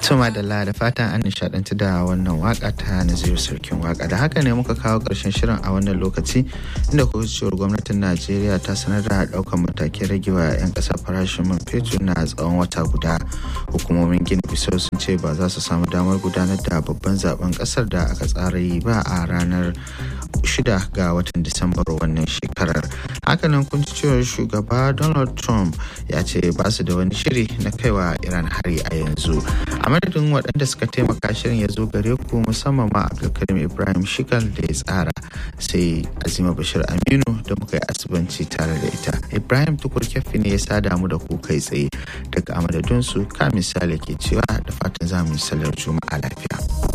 Tuma da da fatan an nishadanci da wannan waka ta Naziru Sarkin waka da haka ne muka kawo ƙarshen shirin a wannan lokaci inda cewar gwamnatin Najeriya ta sanar da ɗaukar matakin ragewa 'yan ƙasa farashin man fetur na tsawon wata guda. Hukumomin Gini Bisau sun ce ba za su samu damar gudanar da babban zaben ƙasar da aka tsara yi ba a ranar shida ga watan Disambar wannan shekarar. Hakanan kun ci cewar shugaba Donald Trump ya ce ba su da wani shiri na kaiwa Iran hari a yanzu. a madadin waɗanda suka taimaka shirin ya zo gare ku musamman ma abdulkarim ibrahim shikal da ya tsara sai azima bashir aminu da muka yi asibanci tare da ita ibrahim tukur kyaffi ne ya sada mu da ku kai tsaye daga amadadinsu ka misali ke cewa da fatan za mu yi salar juma'a lafiya